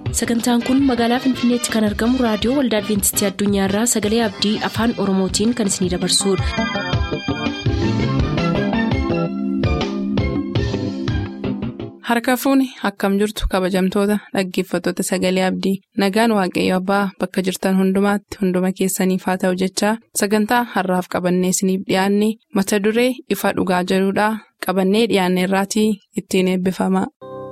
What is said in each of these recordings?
sagantaan kun magaalaa finfinneetti kan argamu raadiyoo waldaa adventistii addunyaarraa sagalee abdii afaan oromootiin kan isinidabarsudha. harka fuuni akkam jirtu kabajamtoota dhaggeeffattoota sagalee abdii nagaan waaqayyo abbaa bakka jirtan hundumaatti hunduma keessaniif haa ta'u jechaa sagantaa harraaf qabannee isiniif dhiyaanne mata duree ifa dhugaa jedhudhaa qabannee dhiyaanne irraatii ittiin eebbifama.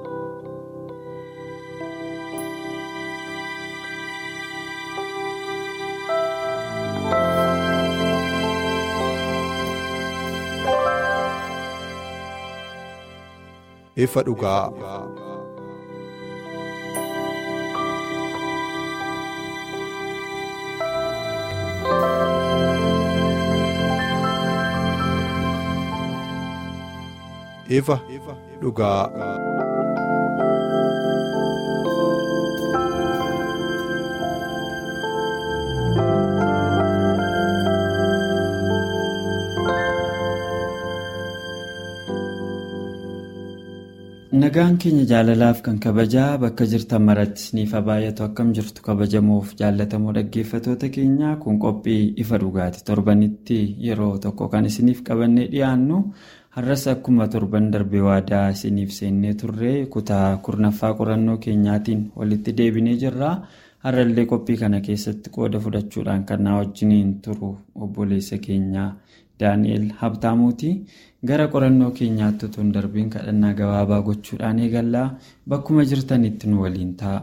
ifa dhugaa. ifa dhugaa. Nagaan keenya jaalalaaf kan kabajaa bakka jirtan maratti isiniif baay'atu akkam jirtu kabajamoof jaallatamoo dhaggeeffatoota keenyaa kun qophii ifa dhugaati torbanitti yeroo tokko kan isiniif qabannee dhiyaannu har'as akkuma torban darbee waadaa isiniif seennee turre kutaa kurnaffaa qorannoo keenyaatiin walitti deebinee jirra har'allee qophii kana keessatti qooda fudhachuudhaan kan na wajjiniin turu obboleessa keenyaa daani'el habtaamuuti. gara qorannoo keenyaatti utuu hin darbiin kadhannaa gabaabaa gochuudhaan eegallaa bakkuma jirtanitti nu waliin ta'a.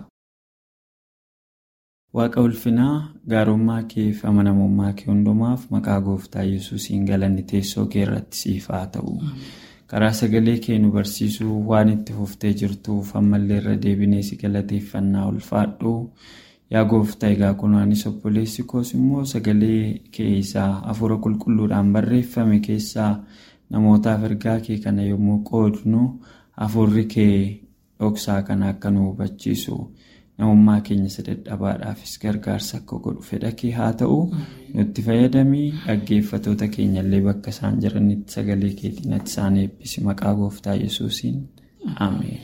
Waaqa ulfinaa gaarummaa kee fi amanamummaa kee hundumaaf maqaa gooftaa yesuusiin galanni teessoo kee irratti siif haa ta'u. Karaa sagalee kee nu barsiisuu waan itti fuftee jirtuuf ammallee irra deebinee si galateeffannaa ulfaadhu. Yaa gooftaa egaa kunaanis obboleessi koos immoo sagalee kee isaa hafuura qulqulluudhaan barreeffame keessaa. namootaaf ergaa kee kana yommuu qoodnu hafuurri kee dhoksaa kana akka nu hubachiisu namummaa keenya isa dadhabaadhaafis gargaarsa akka godhu fedha kee haa ta'u nutti fayyadamii dhaggeeffatoota keenyallee bakka isaan jiranitti sagalee keetiin ati isaan eebbisi maqaa gooftaa yesuusiin ameen.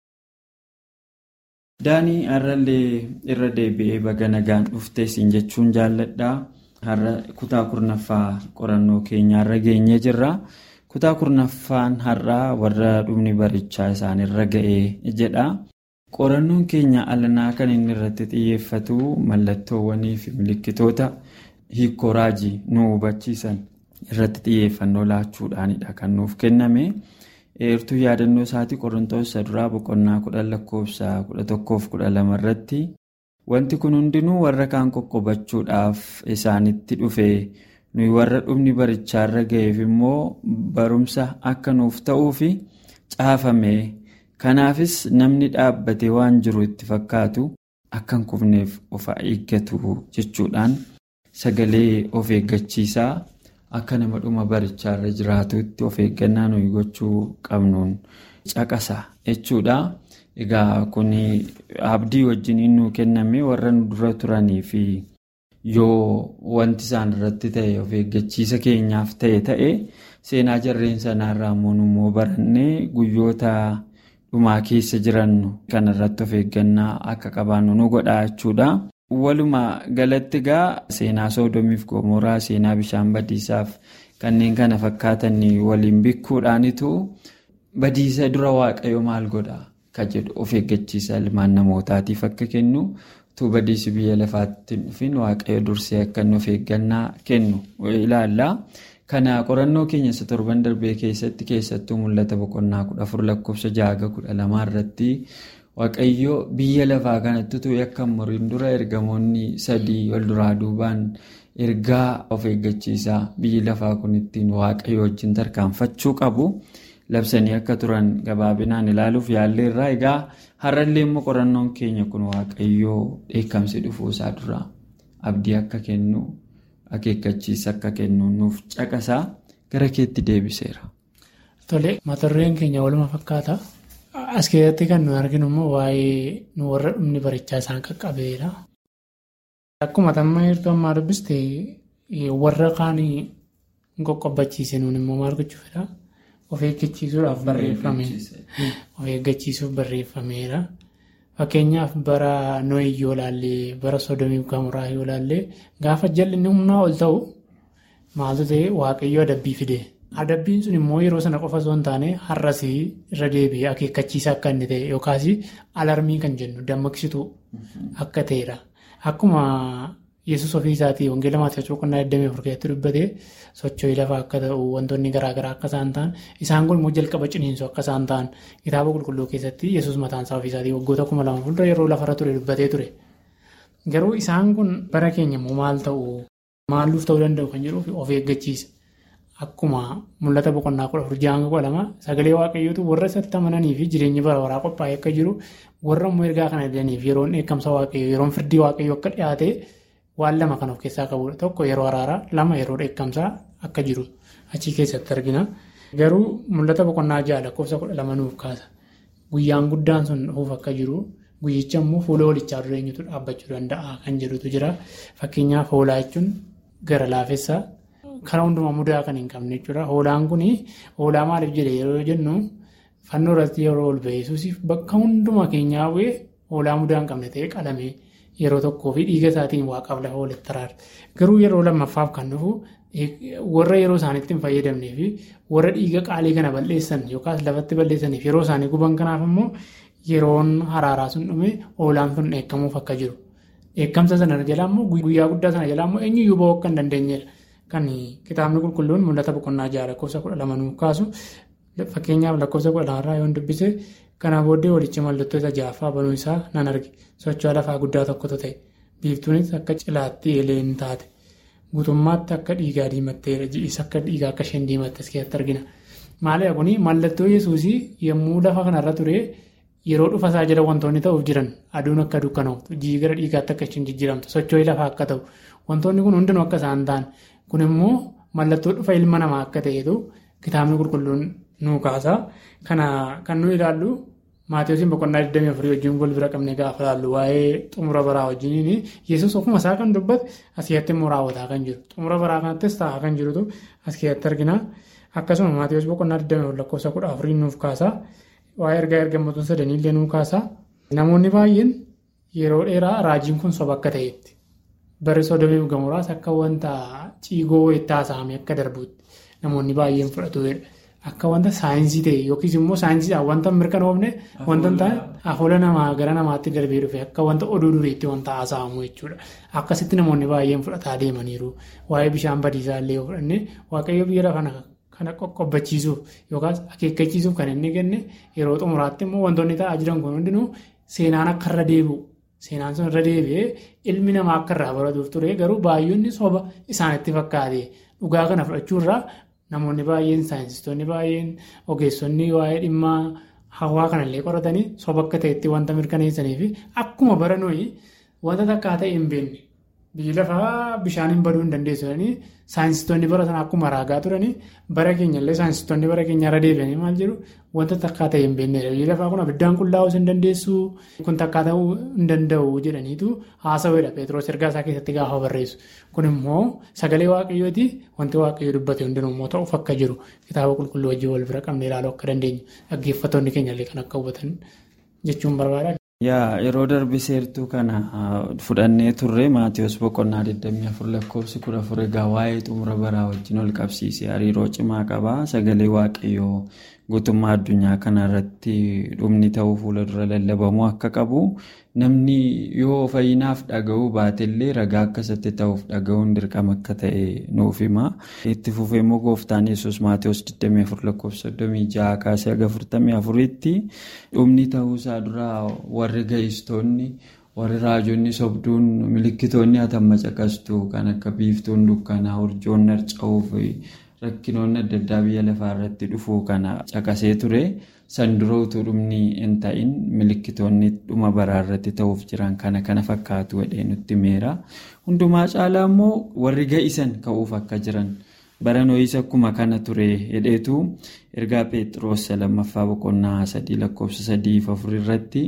daanii har'allee irra deebi'ee baga nagaan dhuftee siin jechuun jaalladhaa har'a kutaa kurnaffaa qorannoo keenyaarra geenyee jirra. kutaa kurnaffaan har'aa warra dhumni barichaa isaanirra ga'ee jedha qorannoon keenya alanaa kan inni irratti xiyyeeffatu mallattoowwanii fi milikkitoota hiikoo raajii nu hubachiisan irratti xiyyeeffannoo laachuudhaanidha kan nuuf kenname eertuu yaadannoo isaatii qorontoos duraa boqonnaa kudhan lakkoofsa kudha tokkoof kudha lama irratti wanti kun hundinuu warra kaan qoqqobachuudhaaf isaanitti dhufe. nuyi warra dhumni barichaarra ga'eef immoo barumsa akka nuuf ta'uufi caafame kanaafis namni dhaabbatee waan jiru itti fakkaatu akka hin kufneef of eeggatu jechuudhaan sagalee of eeggachiisaa akka nama dhuma barichaarra jiraatutti of eeggannaa nuyi gochuu qabnuun caqasa jechuudha. Egaa kun abdii wajjin nuu kenname warra nu dura turanii fi. yoo wanti isaan irratti ta'e of eeggachiisa keenyaaf ta'e ta'e seenaa jarreen sanaarraa immoo barannee guyyoota dhumaa keessa jirannu kan irratti of eeggannaa akka qabaannu nu godha jechuudha. Walumaa galatti gaa seenaa soodomiif gomoraa seenaa bishaan badiisaaf kanneen kana fakkaatan waliin bikkuudhaanitu badiisa dura waaqayyo maal godha kan jedhu of eeggachiisa ilmaan namootaatiif akka kennu. utuu badiisi biyya lafaatti hin dhufin waaqayyo dursee akka inni of eeggannaa kennu ilaalla. Kana qorannoo keenya isa torban darbee keessatti keessattuu mul'ata boqonnaa kudha afur lakkoofsa jaha kudha lamaa irratti waaqayyo biyya lafaa kanatti utuu akka muriin dura ergamoonni sadii wal duraa duubaan ergaa of eeggachiisaa biyyi lafaa kun ittiin waaqayyo wajjin tarkaanfachuu qabu. labsanii akka turan gabaabinaan ilaaluuf yaalleerraa egaa har'allee immoo qorannoon keenya kun waaqayyoo dheekkamsi dhufuu isaa dura abdii akka kennu akeekkachiisa akka kennu nuuf caqasaa gara keetti deebiseera. Tole mata dureen keenya waluma fakkaata. As keessatti kan nu arginu immoo waa'ee nu warra dhumni barichaa isaan qaqqabeedha. Akkuma tamma heertuu ammaa dubbiste warra kaan hin qoqqobbachiise nuun immoo maal gochuu fedha? Of eeggachiisuudhaaf barreeffame. Of eeggachiisuuf barreeffameera. Fakkeenyaaf bara Nooyi yoo ilaallee bara Sodomii Gamoraa yoo ilaallee gaafa jal'inni humnaa ol ta'u maaltu ta'e waaqayyo adabbii fide. Adabbiin sun immoo yeroo sana qofa osoo hin taane har'as irra deebi'ee akeekkachiisa akka inni ta'e yookaas alarmii kan jennu dammaqsituu akka ta'edha. Akkuma yesus ofii isaatii wangeela Maatiyoos boqonnaa 24 keessatti dubbate socho'ii lafaa akka ta'u wantoonni garaagaraa akka isaan ta'an isaan kun immoo jalqaba ciniinsu akka isaan ta'an kitaaba qulqulluu keessatti yesus mataan isaa ofii isaatii waggoota kuma lama fuuldura yeroo lafarra ture dubbatee ture. Garuu isaan kun bara keenya immoo maal ta'u maalluuf ta'uu danda'u kan jedhuuf of eeggachiisa. Akkuma mul'ata boqonnaa kudha afur jaanga kudha lama sagalee waaqayyootu warra isatti amananii fi jireenyi bara baraa qophaa'ee akka jiru warra immoo ergaa kana didaniif yeroon dheekkamsa waaqayyoo yeroon firdii waaqayyoo akka dhiyaate waan lama kan of keessaa qabudha. Tokko yeroo araaraa lama yeroo dheekkamsaa akka jiru achii keessatti argina. Garuu mul'ata boqonnaa ja'a lakkoofsa kudha lama nuuf kaasa. Guyyaan guddaan sun dhufuuf akka jiru guyyicha immoo fuula hoolichaa dura eenyutu dhaabbachuu danda'a kan jedhutu jira. Fakkeenyaaf hoolaa jechuun gara laafessaa. Karaa hundumaa mudaa kan hin qabne jechuudha. Hoolaan kun hoolaa maaliif jedhe yeroo jennu fannoo irratti yeroo ol ba'e Yesuusiif bakka hundumaa keenyaa bu'ee hoolaa mudaa hin qabne ta'ee qalamee yeroo tokkoo fi dhiiga isaatiin waaqaaf lafa walitti araara. Garuu yeroo lammaffaaf kan dhufu warra yeroo isaaniitti hin fayyadamnee fi warra dhiiga qaalii kana balleessan yookaas lafatti balleessaniif yeroo isaanii guban kanaaf immoo yeroon araaraa sun dhume hoolaan sun dheekkamuuf akka jiru. Dheekkamsa sana jalaa immoo guyyaa guddaa sana jalaa immoo eenyuyyuu ba'uu akka hin dandeenyedha. Kan kitaabni qulqulluun mul'ata boqonnaa ja'a lakkoofsa kudha lama nuuf kaasu fakkeenyaaf lakkoofsa kudha lamarraa yoo dubbise kana booddee walichi mallattoo isa ja'affaa banuu isaa nan arge socho'aa lafaa guddaa tokkotu ta'e biiftuunis akka cilaatti eeleen taate guutummaatti akka dhiigaa diimatteedha ji'is akka dhiigaa akka isheen diimatte as keessatti argina. Maaliif kuni mallattoo yesuusii yommuu lafa kanarra ture yeroo dhufa isaa jala wantoonni ta'uuf jiran aduun akka dukkanooftu ji'i gara dhiigaatti akka isheen jijjiiramtu socho'ii lafaa akka ta'u wantoonni kun hundinuu akka isaan ta'an. Kun immoo mallattoo dhufa ilma namaa akka ta'etu kitaabni qulqulluun nu kaasa. Kana kan nu ilaallu Maatiyoosiin boqonnaa 24 wajjin wal bira qabnee gaafa ilaallu waa'ee xumura baraa wajjiniin Yesuus ofuma isaa kan dubbate as keessatti immoo raawwataa kan jiru. Xumura baraa kanattis taa'aa kan jirutu as keessatti argina. Akkasuma Maatiyoos boqonnaa 24 lakkoofsa 14 nuuf kaasa. Waa'ee ergaa ergamoota sadanii illee nuuf kaasa. Namoonni baay'een yeroo dheeraa raajiin kun soba akka ta'etti. Barri sodomii fi gamoraas akka wanta ciigoo itti haasa'ame akka darbuutti namoonni baay'een fudhatu akka wanta saayinsii ta'e yookiis immoo saayinsiidhaan wanta mirkanoofne wanta hin taane afoola namaa gara namaatti darbee dhufe akka wanta oduu duriitti wanta haasa'amu jechuudha. Akkasitti namoonni baay'een fudhataa deemaniiru. Waa'ee bishaan badiisaa illee fudhanne waaqayyo biyya lafaa kana qoqqobbachiisuuf yookaas akeekkachiisuuf kan inni kenne yeroo xumuraatti immoo wantoonni ta'aa jiran kun hundinuu seenaan akka irra deebi'u. Seenaan sun irra deebi'ee ilmi namaa akka irraa baratuuf ture garuu baay'inni soba isaanitti fakkaate dhugaa kana fudhachuurraa namoonni baay'een saayinsistoonni baay'een ogeessonni waa'ee dhimma hawaa kanallee qoratanii soba akka ta'etti wanta mirkaneessanii fi akkuma baranoonni wanta takkaa ta'e hin beekne biyyi lafaa bishaaniin baduu hin dandeessu saayinsistoonni bara sana akkuma raagaa turanii bara keenyallee saayinsistoonni bara keenya irra deebi'anii maal jedhu wanta takkaa ta'e hin beeknedha. Biyyi lafaa kun abiddaan qullaa'uus hin dandeessu kun takkaa ta'uu hin danda'u jedhaniitu haasawedha Pheexroos ergaa isaa keessatti gaafa barreessu. Kun immoo sagalee waaqayyooti wanti waaqayyo dubbate hundinuu immoo ta'uuf akka jiru kitaaba qulqulluu wajjin wal bira qabnee ilaaluu akka dandeenyu dhaggeeffattoonni keenyallee kan akka hubatan jechuun barbaada. yaa yeroo darbe seertuu kana fudhannee turre maatiyoos boqonnaa 24 lakkoofsi 14 egaa waa'ee xumura baraa wajjin ol qabsiise hariiroo cimaa qaba sagalee waaqayyoo guutummaa addunyaa kanarratti dhumni ta'uu fuula dura lallabamuu akka qabu namni yoo fayyinaaf dhaga'uu baatellee ragaa akkasitti ta'uuf dhaga'uun dirqama akka ta'e nuuf hima itti fufee immoo gooftaan yesus maatiyoos 24 lakkoofsa 36 kaasee haga 44 tti dhumni ta'uusaa dura warri ga'istoonni warri raajonni sobduun milikkitoonni hatamma caqastu kan akka biiftuun dukkanaa urjoon harca'uu fi rakkinoonni adda addaa biyya lafaa irratti dhufuu kana caqasee ture san dura utuu dhumni hin ta'in milikkitoonni dhuma baraa irratti ta'uuf jiran kana kana fakkaatu jedhee nutti meera hundumaa caalaa immoo warri ga'isan ka'uuf akka jiran. Baranooyis akkuma kana ture hedheetu ergaa Pheexroos lammaffaa boqonnaa sadii lakkoofsa sadii fi afur irratti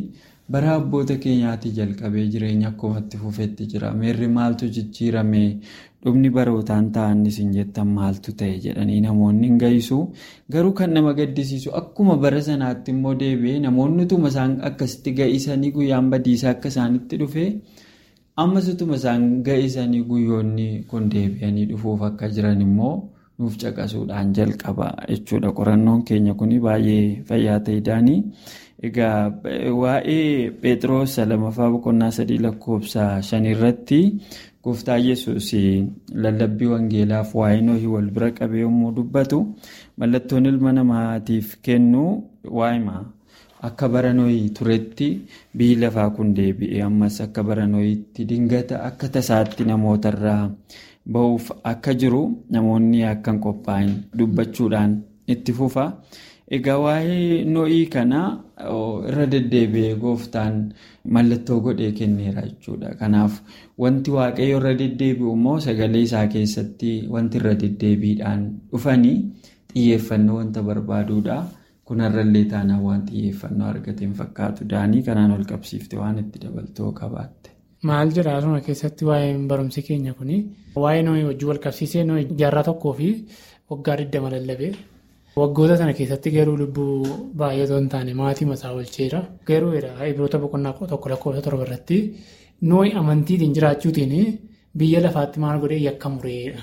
bara abboota keenyaatii jalqabee jireenya akkumatti fufetti jira meerri maaltu jijjiirame dhumni barootaan ta'an isin jettan maaltu ta'e jedhanii namoonni hin ga'isu garuu kan nama gaddisiisu akkuma bara sanaatti immoo deebi'ee namoonni utuma isaan akkasitti ga'isanii guyyaan badiisaa akka isaanitti dhufe ammas utuma isaan ga'isanii guyyoonni kun deebi'anii dhufuuf akka jiran immoo nuuf caqasuudhaan jalqaba jechuudha qorannoon keenya kun baay'ee fayyaa ta'edhaanii. Egaa waa'ee Pheexroos lamaffaa boqonnaa sadii lakkoofsa shanirratti gooftaa yesus lallabbii wangeelaaf waa'ee noohii wal bira qabee yommuu dubbatu mallattoon ilma namaatiif kennu waa'ima akka bara noohii turetti biyyi lafaa kun deebi'ee ammas akka bara noohiitti dingata akka tasaatti namootarraa ba'uuf akka jiru namoonni akka hin qophaa'in dubbachuudhaan itti fufa. Egaa waa'ee noo'ii kanaa irra deddeebi'ee gooftaan mallattoo godhee kenneera jechuudha. Kanaaf wanti waaqayyo irra deddeebi'u immoo sagalee isaa keessatti wanti irra deddeebiidhaan dhufanii xiyyeeffannoo wanta barbaaduudha. Kunarrallee taanaan waan xiyyeeffannoo argateen fakkaatu daanii kanaan ol qabsiifte waan itti dabaltoo qabaatte. Maal jedha asuma keessatti waa'een barumsi keenya kuni waa'ee noo'ii wajjin wal qabsiisee noo'ii jaarraa tokkoo fi waggaa 20 lallabee. Waggoota sana keessatti garuu lubbuu baay'ee osoo hin taane maatii masaa oolcheera. Garuu ibiroota boqonnaa tokko lakkoofsa torba irratti nooyi amantiitiin jiraachuutiin biyya lafaatti maal godhee yakka mureedha.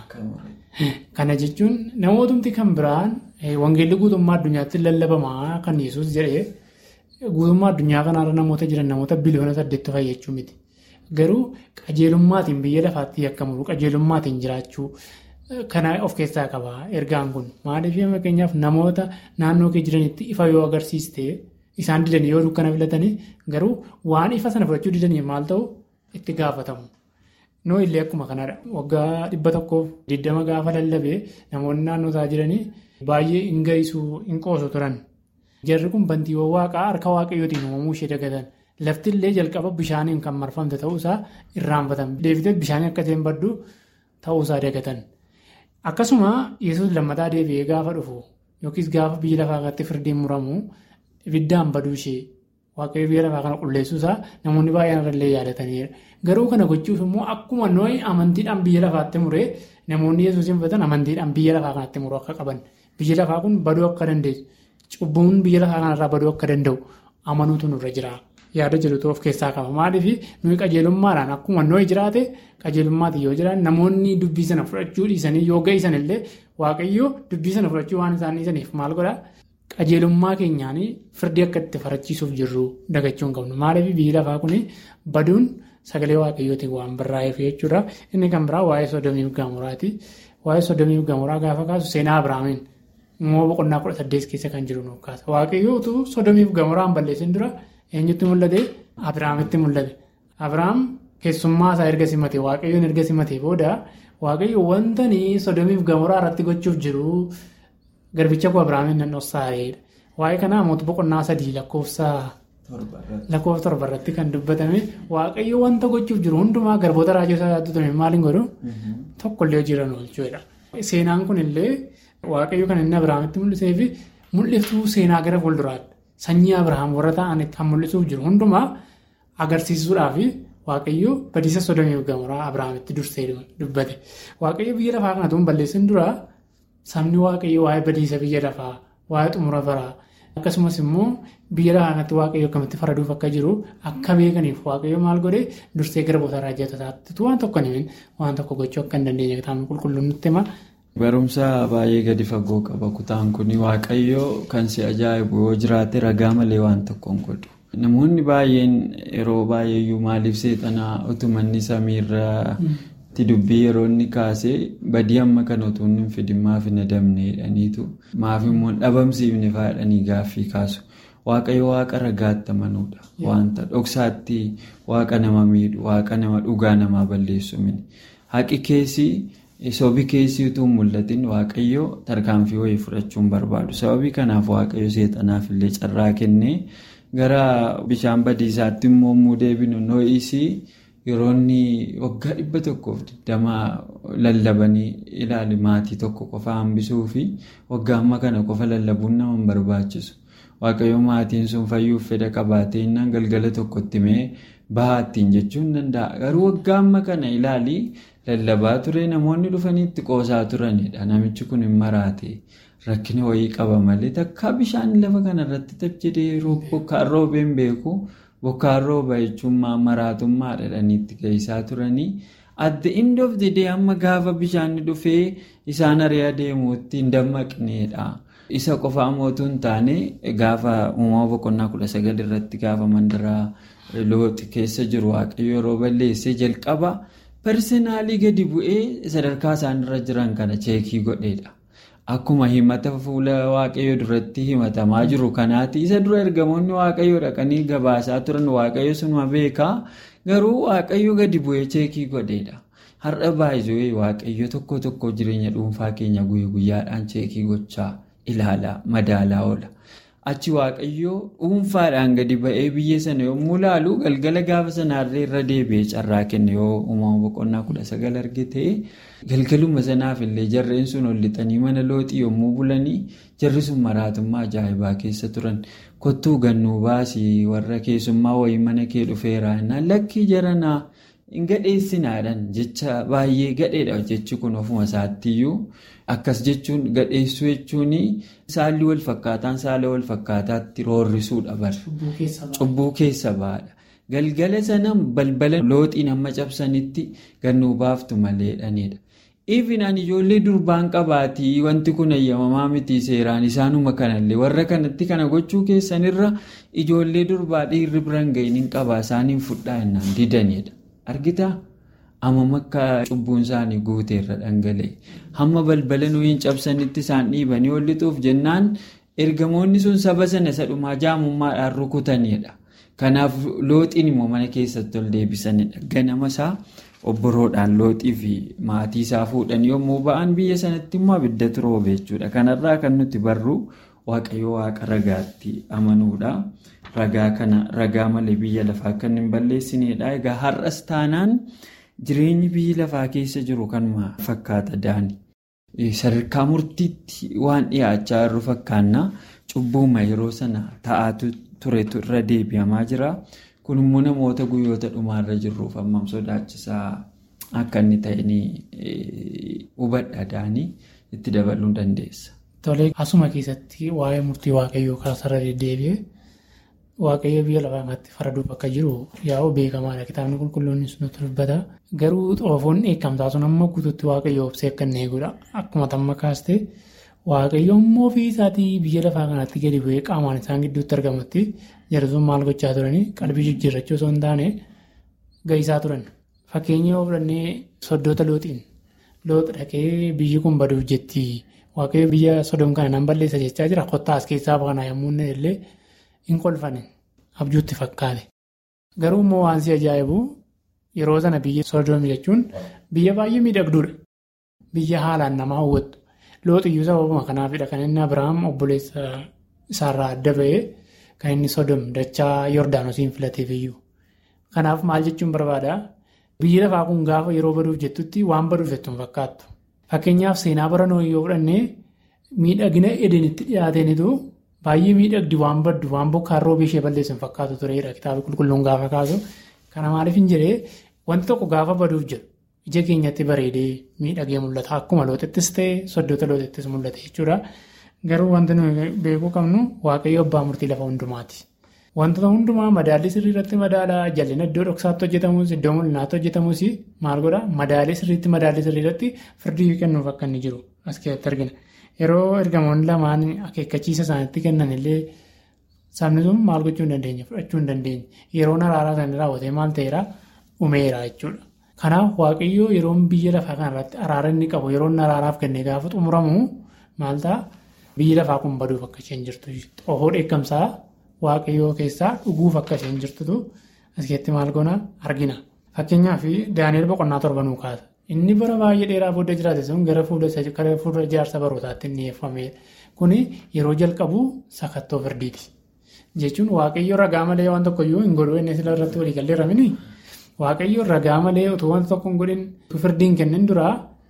Kana jechuun namootumti kan biraan wangeelli guutummaa addunyaatti lallabamaa kan yesus jedhee guutummaa addunyaa kanaarra namoota jiran namoota biliyoona saddeetti fayyachuu miti. Garuu qajeelummaatiin biyya lafaatti yakka muruu qajeelummaatiin jiraachuu. Kana of keessaa qaba ergaan kun maaliif fakkeenyaaf namoota naannoo kee jiranitti ifa yoo agarsiiste isaan didanii yoo dukkana filatanii garuu waan ifa sana fudhachuu didanii maal ta'u itti gaafatamu. Noo illee akkuma kanadha waggaa dhibba tokkoof digdama gaafa lallabee namoonni naannoo isaa jiranii baay'ee hin gahisuu hin qoosu turan. Jarri kun bantiiwwan waaqaa harka waaqayyootiin uumamuu ishee dagatan. Lafti illee jalqaba bishaaniin kan marfamte ta'uusaa irraanfatan. Deebitee bishaanii akka isheen baddu ta'uusaa dagatan. Akkasuma yesus lammataa deebi'ee gaafa dhufu yookiis gaafa biyya lafaa irratti firdiin muramu ibiddaan baduu ishee waaqayyo biyya lafaa kana qulleessuusaa namoonni baay'een irrallee yaadatanidha. Garuu kana gochuuf immoo akkuma nooyi amantiidhaan biyya lafaatti muree namoonni yesus hin fudhatan amantiidhaan biyya lafaa kanatti muruu akka qaban biyya lafaa kun baduu akka dandeessu cubbuun biyya lafaa kanarraa baduu akka danda'u amanuutu nurra jira. Yaada jedhutu of keessaa qaba. Maaliif nuyi qajeelummaadhaan akkuma nooyi jiraate qajeelummaatti yoo jiran namoonni dubbii sana fudhachuu dhiisanii yoo ga'isan illee waaqayyoo dubbii sana fudhachuu waan isaan dhiisaniif maal godhaa? Qajeelummaa keenyaan firdii akka itti farachiisuuf jirru dagachuu hin qabnu. Maaliif biyyi lafaa kun baduun sagalee waaqayyootiin waan barraa'eef jechuudha. Inni kan biraa waa'ee sodomiif gaamuraati. Waa'ee sodomiif gaamuraa gaafa kaasu seenaa Abiraamiin immoo boqonnaa kudha saddeet keessa kan jiru nuuf kaasa. Waaqayyootu sodomiif gaamuraan balleessin dura. Eenyutti mul'ate? Abiraamitti mul'ate. Abiraam keessummaa isaa erga simate waaqayyoon erga simate booda waaqayyo wantani sodomiif gamoraa irratti gochuuf jiru garbicha koo Abiraamiin nan dhoksaareedha. Waa'ee kanaa mootu boqonnaa sadii lakkoofsa lakkoofsa torba irratti kan dubbatame waaqayyo wanta gochuuf jiru hundumaa garboota raajii isaa yaaddatame maaliin godhu tokkollee hojiirra oolchuudha. Seenaan kun illee waaqayyo kan inni Abiraamitti mul'isee fi mul'iftuu seenaa gara fuulduraatti. Sanyii Abiraam warra ta'anitti kan mul'isuuf jiru hundumaa agarsiisuudhaaf waaqayyo badiisa sodomiif gamoraa Abiraamitti dursee dubbate. Waaqayyo biyya lafaa kana tuun balleessin dura sabni waaqayyo waa'ee badiisa biyya lafaa waa'ee xumura baraa akkasumas immoo biyya lafaa kanatti waaqayyo akkamitti faraduuf akka jiru akka beekaniif waaqayyo maal godhe dursee garboota raajjatotaatti waan tokko himin waan tokko gochuu akka hin dandeenye kitaabni qulqulluun nutti hima. Barumsa baay'ee gadi fagoo qaba kutaan kun waaqayyo kan si ajaa'ibu yoo jiraate ragaa malee waan tokko hin godhu. Namoonni baay'een yeroo baay'eeyyuu maaliif seexanaa utumanni samiirra itti dubbii yeroo inni kaasee badii amma kan utuu hin fidin maaf hin adamne jedhaniitu maaf immoo dhabamsiifne faadhanii gaaffii kaasu. Waaqayyo waaqa ragaatti amanuudha. Wanta dhoksaatti waaqa nama miidhu waaqa nama dhugaa namaa balleessu mini. Haqi keessi. Sobii keessi utuu mul'atin waaqayyo tarkaanfii wayii fudhachuun barbaadu. Sababii kanaaf waaqayyo seexanaaf illee carraa kennee gara bishaan badiisaatti immoo muu deebinu noo'isi yeroo inni waggaa dhibba tokkoof digdama lallabanii ilaali maatii tokko qofa hambisuu fi waggaa amma kana qofa lallabuun nama hin barbaachisu. waaqayyo maatiin sun fayyuuf fedha qabaatee innaan galgala tokkotti mee bahaattiin jechuun danda'a. Garuu waggaa amma kana ilaali lallabaa ture namoonni dhufanii itti qoosaa turanidha. Namichi kun hin maraate rakkina wayii qaba malee takka bishaan lafa kanarratti tabjedhee bokkaan roobeen beeku bokkaan rooba jechuun maraatummaa dhadhanii itti geessaa turanii. At the end of the day amma gaafa bishaan dhufee isaan ari'aa deemuutti hin dammaqneedha. Isa qofaa mootuu hin taane gaafa uumama boqonnaa kudha sagal irratti gaafa mandaraa looxi keessa jiru waaqayyo yeroo balleessee jalqaba parsenaalii gadi bu'ee sadarkaa isaanirra jiran kana cheekii godheedha. Akkuma himata fuula waaqayyo duratti himatamaa jiru kanaati. Isa dura ergamoonni waaqayyo dhaqanii gabaasaa turan waaqayyo sunuma beekaa. Garuu waaqayyo gadi bu'ee cheekii godheedha. Har'a baay'ee waaqayyo tokko tokko jireenya dhuunfaa keenya guyyaa guyyaadhaan cheekii gochaa ilaalaa madaalaa oola. Achi waaqayyo dhuunfaadhaan gadi ba'ee biyya sana yommuu laalu galgala gaafa sanaallee irra deebi'ee carraa kenne yoo uumama boqonnaa kudha sagal argite galgaluma sanaaf illee jarreen sun ol lixanii mana looxii yommuu bulanii jarri sun maraatummaa ajaa'ibaa keessa turan. Kottuu gannuu baasii warra keessummaa wayii mana kee dhufeera innaan lakkii jaranaa hin gadheessinaadhaan jecha baay'ee gadheedha jechi kun ofuma isaattiyyuu akkas jechuun gadheessuu jechuun saalli wal fakkaataan saala wal fakkaataatti roorrisuudha bara. Cubbuu keessa baadha. Galgala sanaan balbala looxiin amma cabsanitti gannuu baaftu maleedhanidha. Ifinaan ijoollee durbaan qabaatii wanti kun eeyyamamaa miti seeraan isaanuma kanallee warra kanatti kana gochuu keessanirra ijoollee durbaa dhiirri biraan ga'iin hin qabaa isaaniin fudhaa innaan didanidha. Argitaa? Amma akka cubbuun isaanii guuteerra dhangala'e. Hamma balbala nuyi cabsanitti isaan dhiibanii ol lixuuf jennaan ergamoonni sun saba sana sadhumaa jaamummaadhaan rukutanidha. Kanaaf looxiin immoo mana keessatti ol deebisanidha. Ganama isaa obboroodhaan looxii fi maatii isaa fuudhan yommuu ba'an biyya sanatti immoo abiddatu roobe jechuudha. Kanarraa kan nuti barru waaqayyo waaqa ragaatti amanuudha. Ragaa kana ragaa malee biyya lafaa kan hin balleessinedha. Egaa har'as taanaan jireenyi biyya lafaa keessa jiru kanuma fakkaata daani. Sadarkaa murtiitti waan dhiyaachaa jiru fakkaanna. Cubbuuma yeroo sana ta'aa turetu irra deebi'amaa jira. Kun immoo namoota guyyoota dhumaarra jirruuf hammam sodaachisaa akka inni ta'e hubadha daanii itti dabaluu dandeessa. Tolee, asuma keessatti waa'ee murtii waaqayyoo kaasarra deddeebi'ee waaqayyo biyya lafaa irratti faraduuf akka jiru yaa'u beekamaadha. Kitaabni qulqulluun nutti dubbata. Garuu xoofoon dheekkamtaa sun amma guutuutti waaqayyo obsee akka inni eegudha. Akkuma tamma kaaste waaqayyo immoo ofii isaatii biyya lafaa kanatti gadi bu'ee qaamaan isaan gidduutti argamutti jarri sun maal gochaa turanii qalbii jijjiirrachuu osoo hin taane gahisaa turan. Fakkeenya yoo fudhannee soddoota looxiin loox dhaqee biyyi kun baduuf jetti waaqayyo biyya sodom kana nan balleessa jechaa jira kottaa as keessaa baanaa yommuu inni illee hin kolfane abjuutti fakkaate. Garuu immoo waan si ajaa'ibu yeroo sana biyya sodom jechuun biyya baay'ee miidhagduudha. Biyya haalaan nama hawwattu. Looxiyyuu sababuma kanaafidha kan inni Abiraam obboleessa isaarraa adda ba'ee kan inni sodom dachaa Yordaanosiin filateef iyyuu. Kanaaf maal jechuun barbaada? Biyyi lafaa kun gaafa yeroo baduuf jettutti waan baduuf jettu hin fakkaattu. Fakkeenyaaf seenaa baranoo yoo fudhannee miidhagina edenitti dhiyaatanitu baay'ee miidhagdi waan baddu waan bokkaan roobee ishee balleessu hin fakkaatu turedha kitaaba qulqulluun gaafa kaasu. Kana maaliif hin jedhee wanti tokko gaafa baduuf jedhu ija keenyatti bareedee miidhagee mul'ata. Akkuma looxittis ta'e soddoota looxittis mul'ata jechuudha. Garuu wanti nuyi beekuu qabnu waaqayyo abbaa murtii lafa hundumaati. Wantoota hundumaa madaalli sirrii irratti madaalaa jal'ina iddoo dhoksaatti hojjetamus iddoo mul'inaatti hojjetamus maal godhaa madaalii sirriitti madaalii sirrii irratti firdii kennuuf akka inni jiru as keessatti argina. Yeroo ergamoonni lamaan akeekkachiisa isaanitti kennan illee sabni sun maal gochuu hin dandeenye fudhachuu hin dandeenye yeroon araaraa isaanii raawwatee maal ta'eera dhumeera jechuudha. Kanaaf waaqayyoo yeroon biyya lafaa kanarratti araara inni qabu yeroon araaraaf kennee gaafa xumuramu maal ta'a biyyi lafaa kun baduuf akka isheen jirtu xoofoo dheekkamsaa waaqayyoo keessaa dhuguuf akka isheen jirtutu as keessatti maal goona argina. Fakkeenyaaf Daani'eel boqonnaa torba nuu kaasa. Inni bara baay'ee dheeraa booda jiraate sun gara fuula ijaarsa barootaatti inni eeffamedha. Kuni yeroo jalqabu sakattoo firdiiti. Jechuun waaqayyo ragaa malee waan tokkoyyuu hin godhu inni sila irratti walii galee ramini. Waaqayyo ragaa malee utuu wanta tokko hin godhin firdiin kennin duraa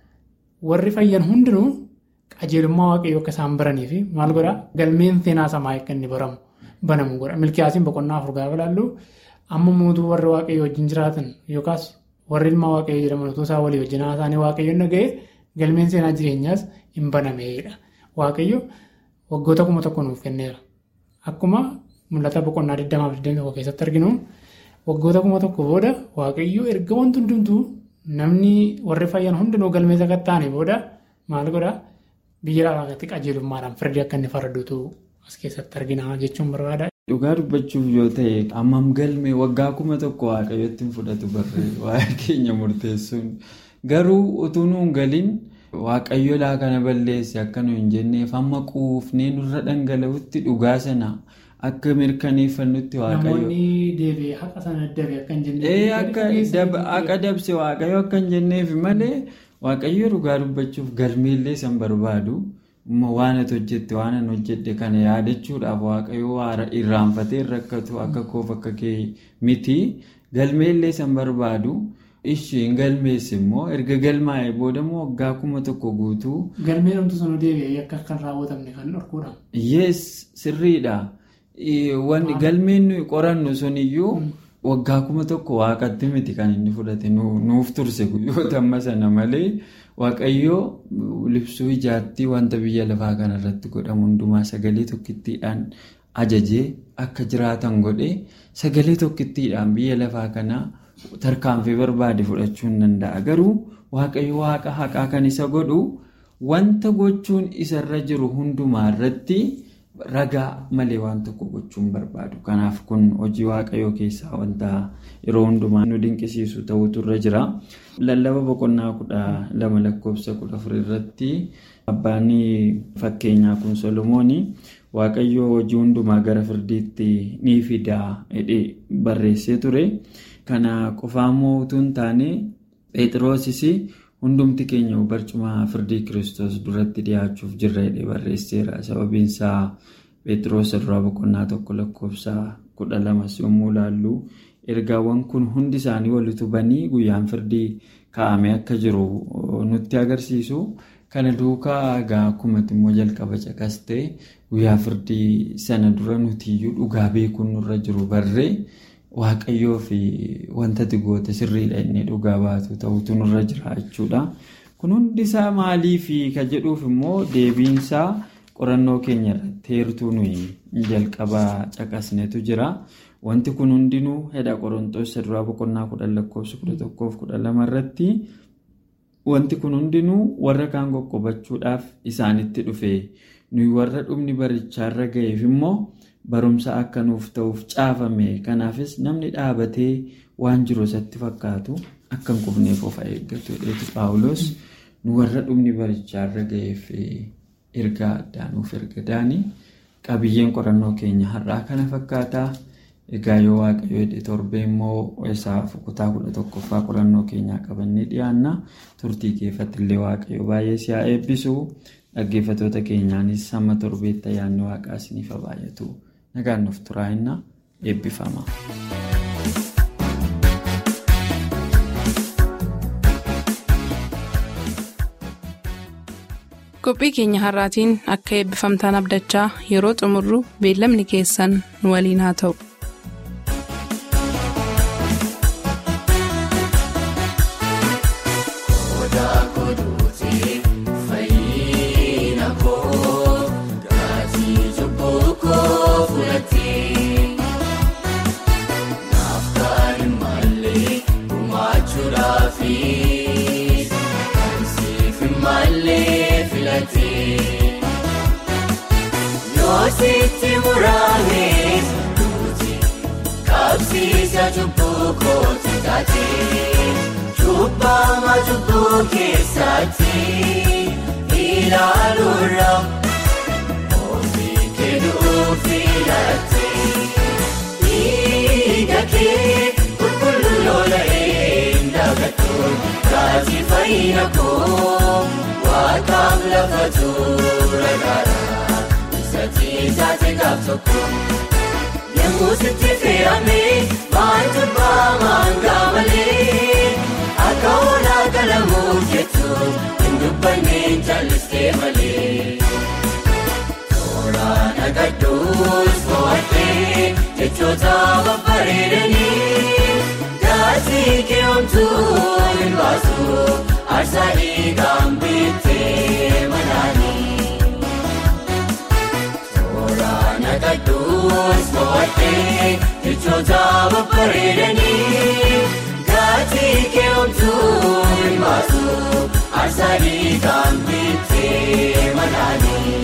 warri fayyan hundinuu qajeelummaa waaqayyoo akka isaan baranii fi maal godhaa galmeen seenaa samaa akka inni baramu. banamu godha. Milkiyaasiin boqonnaa afur gaafa ilaallu amma mootuu warri waaqayyo wajjin jiraatan yookaas warri ilma waaqayyo jedhaman utuu isaa walii wajjin haasa'anii waaqayyoon dhaga'ee galmeen seenaa jireenyaas hin banameedha. Waaqayyo waggoota kuma tokko nuuf kenneera. Akkuma mul'ata boqonnaa 21 keessatti arginu waggoota kuma tokko booda waaqayyo erga wanti hundumtuu namni warri fayyan hundinuu galmee sakattaane booda maal godhaa biyya lafaa qajeelummaadhaan firdii akka inni farduutu as keessatti argina jechuun barbaada. Dhugaa dubbachuuf yoo ta'e ammam galmee waggaa kuma tokko waaqayyotti hin fudhatu barree waa'ee keenya murteessuun garuu utuu nuun galiin waaqayyo laa kana balleesse akka nu hin jenneef amma quufnee nurra dhangala'utti dhugaa sana akka mirkaneeffannutti waaqayyo. Namoonni deebi'ee haqa sana dabe akka hin Ee akka dabse waaqayyo akka hin jenneef malee waaqayyo dhugaa dubbachuuf galmeellee san barbaadu. waan ati hojjette waan an hojjedhe kana yaadachuudhaaf waaqayyo irraanfatee rakkatu akka koof akka kee miti galmeellee san barbaadu ishiin galmeesse immoo erga galmaa'ee booda immoo waggaa kuma tokko guutuu. Galmeen homtuu sanuu deebi'ee akka kan raawwatamne kan dhorkuudha. Yes sirriidha. Galmeen nuyi qorannu suniyyuu waggaa kuma tokko waaqatti miti kan inni fudhate nuuf turse guyyoota amma sana malee. Waaqayyoo libsuu ijaatti wanta biyya lafaa kanarratti godhamu hundumaa sagalee tokkittiidhaan ajajee akka jiraatan godhee sagalee tokkittiidhaan biyya lafaa kanaa tarkaanfii barbaade fudhachuu hin danda'a. Garuu waaqayyo waaqa haqaa kan isa godhu wanta gochuun isarra jiru hundumaa irratti ragaa malee waan tokko gochuun barbaadu. Kanaaf kun hojii waaqayyoo keessaa wanta yeroo hundumaa nu dinqisiisu ta'utu irra jira. Lallaba boqonnaa kudha lama lakkoofsa kudha afur irratti abbaan fakkeenyaa kun Solomoonii waaqayyoo hojii hundumaa gara firdiitti ni fidaa jedhee barreessee ture. Kana qofaammoo utuu hin taane Phexroosis hundumti keenya barcuma firdii kiristoos duratti dhiyaachuuf jirra jedhee barreesseera. Sababiin isaa Phexroos duraa boqonnaa tokko lakkoofsa kudha lamas yommuu ilaallu ergaawwan kun hundi isaanii wal utubanii guyyaan firdii kaa'amee akka jiru nutti agarsiisu. Kana duukaa egaa akkuma immoo jalqaba caqastee guyyaa firdii sana dura nutiyyuu dhugaa beekuun nurra jiru barree waaqayyoo fi wanta goota sirriidha inni dhugaa baatu ta'utu nurra jira jechuudha. Kun hundisaa maalii fi kan jedhuuf immoo deebiinsaa qorannoo keenya irratti heertuu nuyi jalqaba caqasnetu jira. Wanti kun hundinuu hedha qorontoos duraa boqonnaa kudhan lakkoofsa kudha tokkoof kudha lama irratti wanti kun hundinuu warra kaan qoqqobachuudhaaf isaanitti dhufe nuyi warra dhumni barichaarra ga'eef immoo barumsa akka nuuf ta'uuf caafame kanaafis namni dhaabatee waan jiru isatti fakkaatu akka hin qufneef of eeggatu jedheetu paawulos nu warra dhumni barichaarra ga'eef ergaa addaa nuuf ergadaani qabiyyeen qorannoo keenya har'aa kana fakkaataa. Egaa yoo waaqayyo hidhe torbee immoo isaaf kutaa kudha tokkoffaa qorannoo keenyaa qabannee dhiyaanna. Turtii keessatti illee waaqayyo baay'ee si haa eebbisu. Dhaggeeffattoota keenyaanis hamma torbeetti ayyaanni waaqaa isiniif haa baay'atu. Nagaan nuuf turaa'inna eebbifama. Qophii keenya har'aatiin akka eebbifamtaan abdachaa yeroo xumurru beellamni keessan nu waliin haa ta'u. Yoositti muraanii duuti qabsiisa cubbuu kooti taate cubbaama cubbuu keessatti ilaaluura ofii kennuuf filate dhiiga kee qulqulluu lola'ee ndagatuun taati fayyina koo waaqaaf lafa tuura gaara. Taate gaaf tokko yemmuu sitti fe'amee maantu baamaan malee akka hoolaa galamuuf jettu hin dubbanneen jallistee malee. Tooraan agadduus mo'attee jechoota babbareedanii gatii keewwamtuu hin baasu aarsaa dhiigaan bittee manaanii tooraan akkaduus mo'attee jechoota babbareedanii gatii keewwamtuu hin baasu aarsaa dhiigaan bittee manaanii.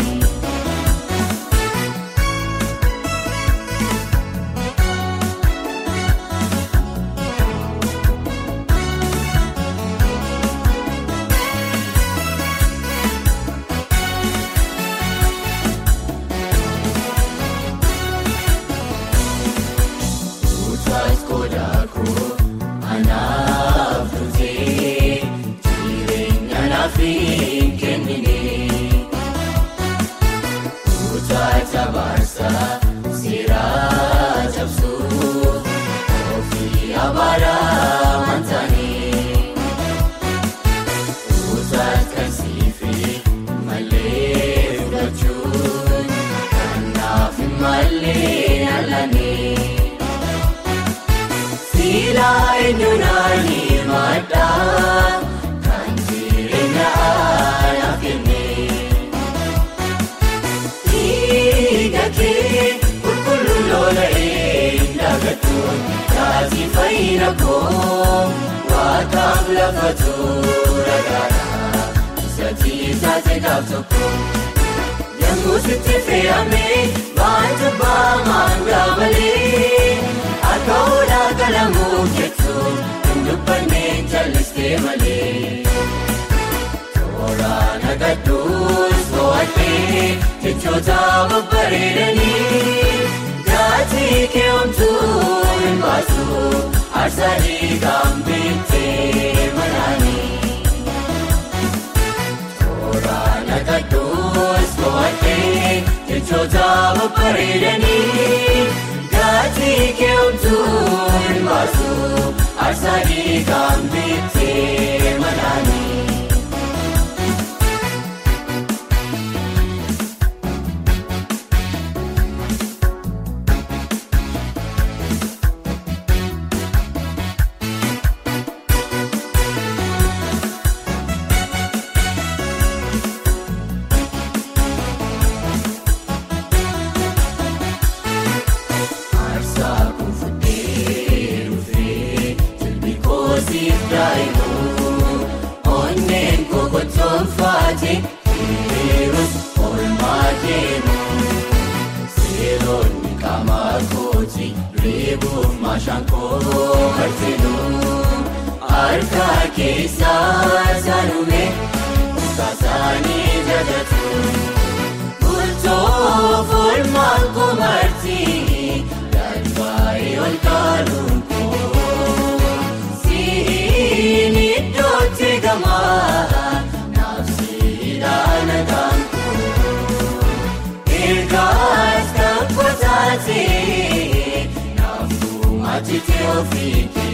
Eenyuunanii maddaa kan jireenya alaa kennee dhiiga kee qulqulluu lola'ee ndagatuun taasii fayyina koo waaqaaf lafa tuura gaara isatii taate gaaf tokko yemmuu sitti fe'amee baanta baamaan gaamalee akka oolaa galamuuf jechuun hin dubbannee jallistee malee. Tooraan agadduus mo'attee jechoota babbareedanii gatii keewwamtuu hin baasu aarsaa dhiigaan bittee manaanii. Tooraan agadduus mo'attee jechoota babbareedanii gatii keewwamtuu hin baasu aarsaa dhiigaan bittee manaanii. Harka keessaa saanume saasaanii jajatu bultoo fulmaan kumartii galbaa'ee ol kaaluun koo siin iddootti gamaa naafsiidhaan agaan koo ergaas kan kutaatee naafuu maatitee ofii kee.